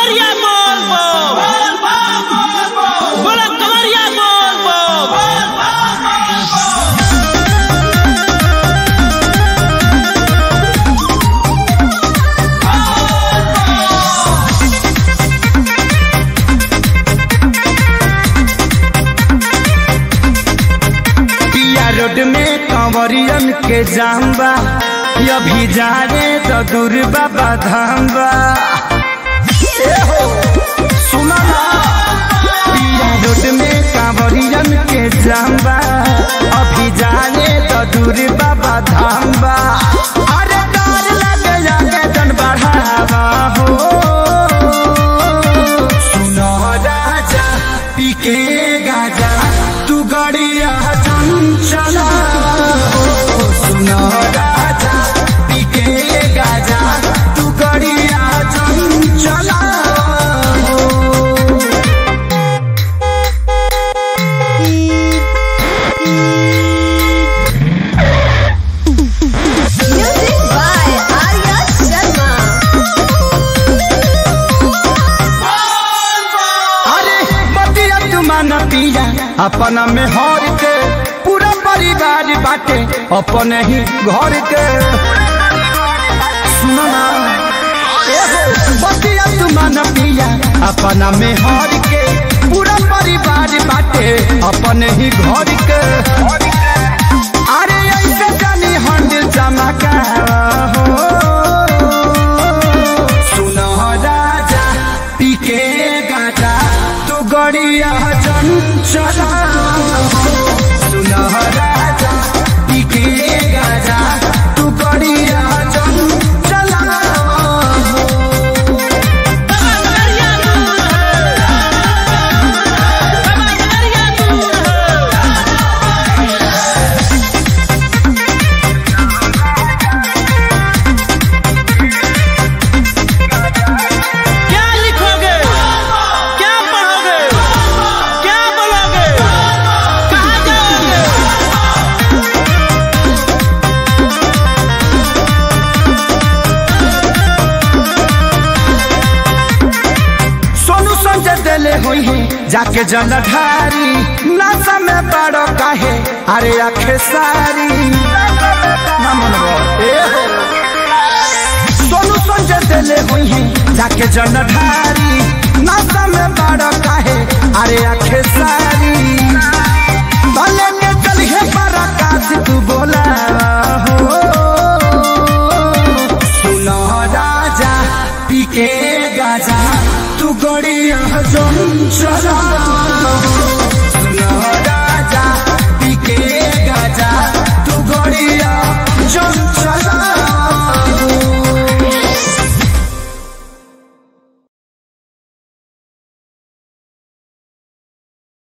कवरिया बोल बोल बोलो कवरिया बोल बोल पिया रोड में कंवरियन के जाम्बा अभी जा रे तो दूर बाबा धाम्बा ए हो, सुनो ना पिया रोड में कंवरियन के जाम्बा अभी जा रे तो दूर बाबा धाम्बा अरे डर लगे जाके जन बढ़ावा हो सुनो राजा पीके गाजा तू गड़िया चंचला हो सुनो राजा पीके गाजा तू गड़िया चंचला हो Music by Arya Sharma. अरे मतिया तुमान पिया अपना में हर के पूरा परिवार बाटे अपने ही घर के सुनो ना ए हो, मतिया तुमान पिया अपना में हर के पूरा परिवार बाटे अपने ही घर के अरे ऐसे जानी हंड चमका हो सुनो राजा पीके गाजा तू गड़िया चंचला सुनो राजा पीके गाजा तू गड़िया चंचला कवरिया दूर है कवरिया दूर है क्या लिखोगे क्या पढ़ोगे क्या बोलोगे कहाँ जाओगे सोनू संजय दिले हुई है जाके जलधारी नशा में बड़ो काहे अरे आखे सारी ना मनवा, ए हो। सोनू संजय दिले हुई है जाके जलधारी नशा में बड़ो काहे अरे आखे सारी भले के चलिए पराकाश तू बोला हो सुनो राजा पीके गाजा तू गड़िया चला